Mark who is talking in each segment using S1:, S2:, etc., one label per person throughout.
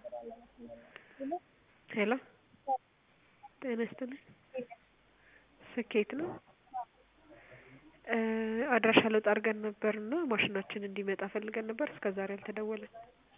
S1: ሄሎ ጤና ይስጥልኝ ስኬት ነው አድራሻ ለውጥ አድርገን ነበር እና ማሽናችን እንዲመጣ ፈልገን ነበር እስከዛሬ አልተደወለም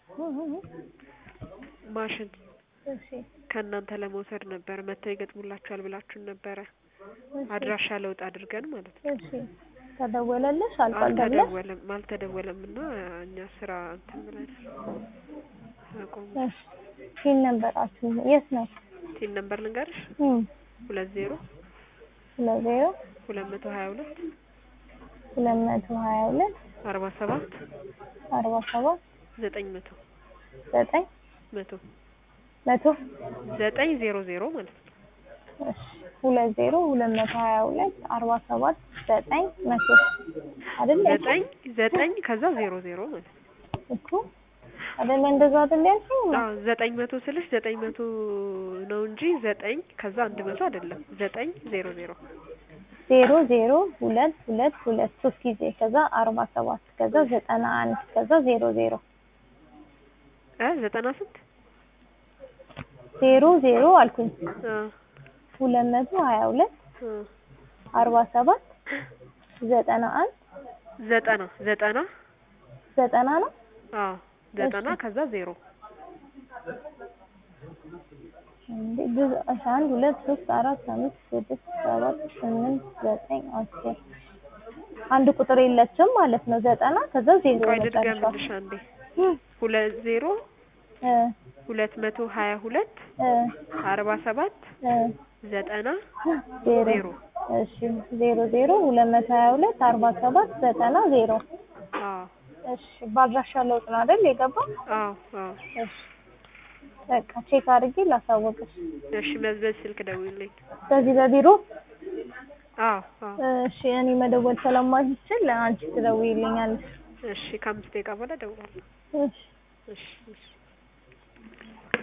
S1: ማሽን
S2: እሺ
S1: ከእናንተ ለመውሰድ ነበር መጥተው ይገጥሙላችኋል ብላችሁን ነበረ አድራሻ ለውጥ አድርገን ማለት ነው
S2: እሺ ተደወለልሽ አልቋል ተብለሽ
S1: አልተደወለም አልተደወለም እና እኛ ስራ እንትን ብለን አቆም
S2: እሺ ፒን ነበራችሁ የት ነው
S1: ቲን ነምበር ልንገርሽ
S2: እም
S1: ሁለት ዜሮ
S2: ሁለት ዜሮ
S1: ሁለት መቶ ሀያ ሁለት
S2: ሁለት መቶ ሀያ ሁለት
S1: አርባ ሰባት
S2: አርባ ሰባት
S1: ዘጠኝ መቶ
S2: ዘጠኝ
S1: መቶ
S2: መቶ
S1: ዘጠኝ ዜሮ ዜሮ ማለት ነው
S2: እሺ ሁለት ዜሮ ሁለት መቶ ሀያ ሁለት አርባ ሰባት ዘጠኝ መቶ አይደል
S1: ዘጠኝ ዘጠኝ ከዛ ዜሮ ዜሮ ማለት ነው
S2: እኮ አይደለ እንደዛ አይደል ያልሽኝ
S1: አዎ ዘጠኝ መቶ ስልሽ ዘጠኝ መቶ ነው እንጂ ዘጠኝ ከዛ አንድ መቶ አይደለም ዘጠኝ ዜሮ ዜሮ
S2: ዜሮ ዜሮ ሁለት ሁለት ሁለት ሶስት ጊዜ ከዛ አርባ ሰባት ከዛ ዘጠና አንድ ከዛ ዜሮ ዜሮ
S1: እ ዘጠና ስንት
S2: ዜሮ ዜሮ አልኩኝ
S1: አ
S2: ሁለት መቶ ሀያ ሁለት
S1: አ
S2: አርባ ሰባት ዘጠና አንድ
S1: ዘጠና ዘጠና
S2: ዘጠና ነው
S1: አዎ ዘጠና ከዛ ዜሮ
S2: እንዴ ብዙ እሺ አንድ ሁለት ሶስት አራት አምስት ስድስት ሰባት ስምንት ዘጠኝ አስር አንድ ቁጥር የለችም ማለት ነው ዘጠና ከዛ ዜሮ
S1: ቆይ
S2: መጨረሻው
S1: ልድገምልሽ አንዴ
S2: እም
S1: ሁለት ዜሮ
S2: እ
S1: ሁለት መቶ ሀያ ሁለት
S2: እ
S1: አርባ ሰባት
S2: እ
S1: ዘጠና
S2: ዜሮ
S1: ዜሮ
S2: እሺ ዜሮ ዜሮ ሁለት መቶ ሀያ ሁለት አርባ ሰባት ዘጠና ዜሮ
S1: አዎ
S2: እሺ በአድራሻ ለውጥ ነው አይደል የገባው
S1: አዎ አዎ
S2: እሺ በቃ ቼክ አድርጌ ላሳወቅሽ
S1: እሺ በዚህ ስልክ ደውይልኝ
S2: በዚህ በቢሮ
S1: አዎ አዎ
S2: እሺ እኔ መደወል ስለማልችል አንቺ ትደውይልኛለሽ
S1: እሺ ከአምስት ደቂቃ በኋላ እደውላለሁ
S2: እሺ
S1: እሺ እሺ